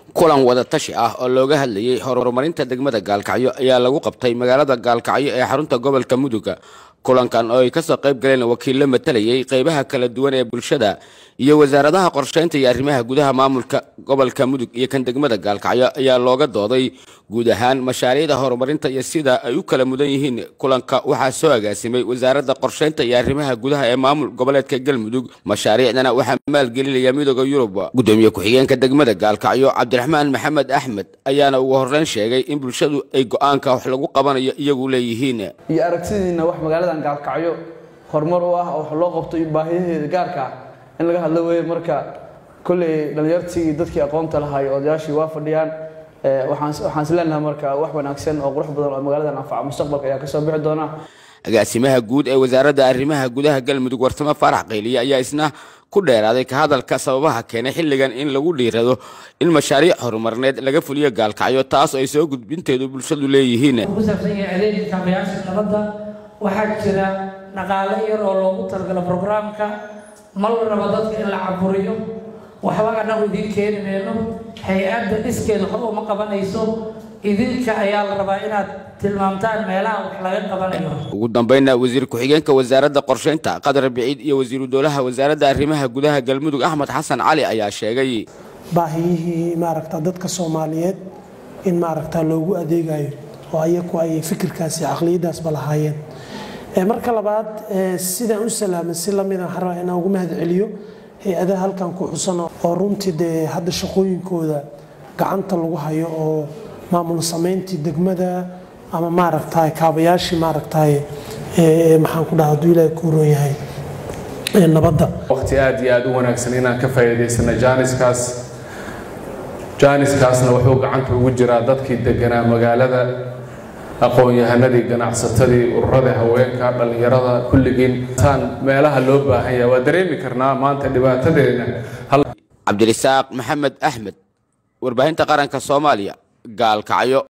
kulan wadatashi ah oo looga hadlayay horumarinta degmada gaalkacyo ayaa lagu qabtay magaalada gaalkacyo ee xarunta gobolka muduga kulankan oo ay kasoo qayb galeen wakiillo matalayay qaybaha kala duwan ee bulshada iyo wasaaradaha qorsheynta iyo arrimaha gudaha maamulka gobolka mudug iyo kan degmada gaalkacyo ayaa looga dooday guud ahaan mashaariicda horumarinta iyo sida ay u kala mudan yihiin kulanka waxaa soo agaasimay wasaaradda qorsheynta iyo arrimaha gudaha ee maamul goboleedka galmudug mashaariicdana waxaa maalgelinaya midooda yurub gudoomiye ku-xigeenka degmada gaalkacyo cabdiraxmaan maxamed axmed ayaana ugu horreyn sheegay in bulshadu ay go-aanka wax lagu qabanayo iyagu leeyihiin iyo aragtidiina wax magaaladan gaalkacyo horumar u ah oo wax loo qabto iyo baahiyaheeda gaarka ah in laga hadlo weeye marka kolley dhallinyartii iyo dadkii aqoonta lahaa iyo odayaashii waa fadhiyaan waxaan is leenahay marka wax wanaagsan oo qurux badan oo magaaladan anfaca mustaqbalka ayaa kasoo bixi doona agaasimaha guud ee wasaaradda arrimaha gudaha galmudug warsamo faarax qayliye ayaa isna ku dheeraaday ka hadalka sababaha keenay xilligan in lagu dhiirado in mashaariic horumarneed laga fuliyo gaalkacyo taas oo ay soo gudbinteedu bulshadu leeyihiin ku saabsan yahay adeega kaabayaasha nabadda waxaa jira dhaqaale yar oo loogu talagalo brograamka ma la rabo dadka in la caburiyo waxba annagu idiin keeni mayno hay-adda dhiskeeda waxba uma qabanayso idinka ayaa la rabaa inaad tilmaamtaan meelaha wax laga qabanayo ugu dambeynna wasiir ku-xigeenka wasaaradda qorsheynta qadar biciid iyo wasiiru dowlaha wasaaradda arrimaha gudaha galmudug axmed xasan cali ayaa sheegay baahiyihii maaragta dadka soomaaliyeed in maaragta loogu adeegayo oo ayaku ay fikirkaasi caqliyadaasba lahaayeen marka labaad sidaan u salaaman si lamida waxaan rabaa inaan ugu mahad celiyo hay-adaha halkan ku xusan oo runtii dee hadda shaqooyinkooda gacanta lagu hayo oo maamul samayntii degmada ama maaragtay kaabayaashii maaragtay maxaan ku dhaha hadduu ilaahay ku roon yahay nabadda waqti aad iyo aad u wanaagsan inaan ka faa'iidaysana jaaniskaas jaaniskaasna wuxuu gacanta ugu jiraa dadkii deganaa magaalada aqoon-yahanadii ganacsatadii ururada haweenka dhallinyarada kulligiin taan meelaha loo baahan yahay waa dareemi karnaa maanta dhibaatadeena cabdirisaaq maxamed axmed warbaahinta qaranka soomaaliya gaalkacyo